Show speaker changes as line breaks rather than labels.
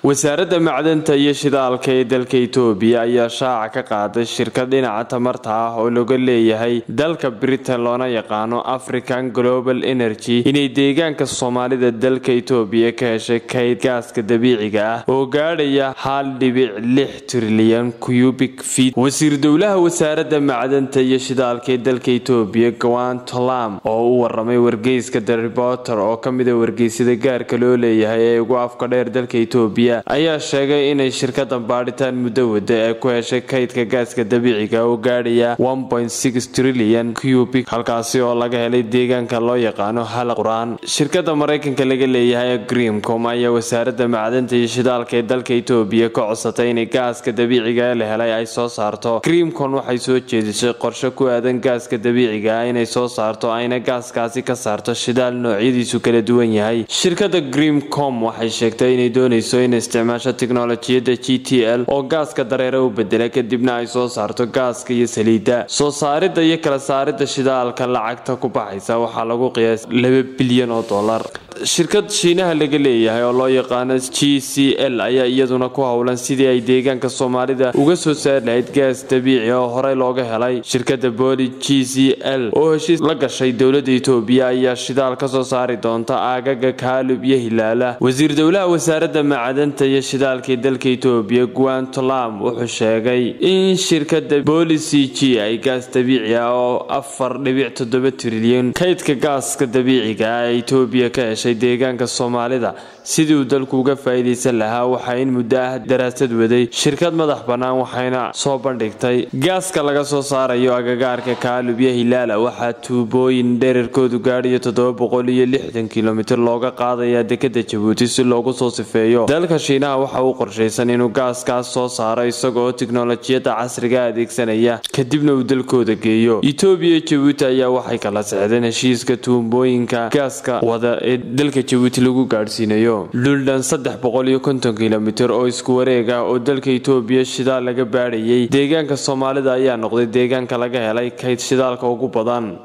wasaaradda macdanta iyo shidaalka ee dalka itoobiya ayaa shaaca ka qaaday shirkad dhinaca tamarta ah oo laga leeyahay dalka britain loona yaqaano african global energy inay deegaanka soomaalida dalka itoobiya ka heshay kayd gaaska dabiiciga ah oo gaadhaya hal dhibic lix trilyan cubic feet wasiir dowlaha wasaaradda macdanta iyo shidaalka ee dalka itoobiya gawan tolam oo u waramay wargeyska the reporter oo kamida wargeysyada gaarka loo leeyahay ee ugu afka dheer dalka itoobiya ayaa sheegay inay shirkadan baadhitaan muddo wada ee ku heshay kaydka gaaska dabiiciga oo gaadhaya trilyan cubic halkaasi oo laga helay deegaanka loo yaqaano hala qur-aan shirkada maraykanka laga leeyahay ee greemcom ayaa wasaaradda macdanta iyo shidaalka ee dalka itoobiya ka codsatay inay gaaska dabiiciga ee la helay ay soo saarto greemcon waxay soo jeedisay qorshe ku aadan gaaska dabiiciga ah inay soo saarto ayna gaaskaasi ka saarto shidaal noocyadiisu kala duwan yahay shirkada greemcom waxay sheegtay inay doonayso in isticmaasho tiknolojiyadda g t l oo gaaska dareere u bedela kadibna ay soo saarto gaaska iyo saliidda soo saaridda iyo kala saaridda shidaalka lacagta ku baxaysa waxaa lagu qiyaas laba bilyan oo dollar shirkad shiinaha laga leeyahay oo loo yaqaano g c l ayaa iyaduna ku howlan sidii ay deegaanka soomaalida uga soo saari lahayd gaas dabiici oo horey looga helay shirkada booli g c l oo heshiis la gashay dowladda itoobiya ayaa shidaal ka soo saari doonta aagaga kaalub iyo hilaala wasiir dowlaha wasaaradda macdanta iyo shidaalka ee dalka itoobiya guantolam wuxuu sheegay in shirkada booli c g ay gaas dabiici ah oo afar dhibic toddoba trilyan kaydka gaaska dabiiciga ah ee itoobiya ka heshay deegaanka soomaalida sidii uu dalku uga faa'iidaysan lahaa waxaa in muddo ah daraasad waday shirkad madax bannaan waxayna soo bandhigtay gaaska laga soo saarayo agagaarka kaalub iyo hilaala waxaa tuubooyin dherarkoodu gaadhayo toddoba boqol iyo lixdan kilomitir looga qaadayaa dekada jabuuti si loogu soo sifeeyo dalka shiinaha waxa uu qorshaysan inuu gaaskaas soo saaro isagaoo tiknolojiyadda casriga adeegsanaya kadibna uu dalkooda geeyo itoobiya iyo jabuuti ayaa waxay kala sexdeen heshiiska tuubooyinka gaaska wada ee dalka jabuuti lagu gaadhsiinayo dhuldhan saddex boqol iyo konton kilomitir oo isku wareeg ah oo dalka itoobiya shidaal laga baadhayay deegaanka soomaalida ayaa noqday deegaanka laga helay kayd shidaalka ugu badan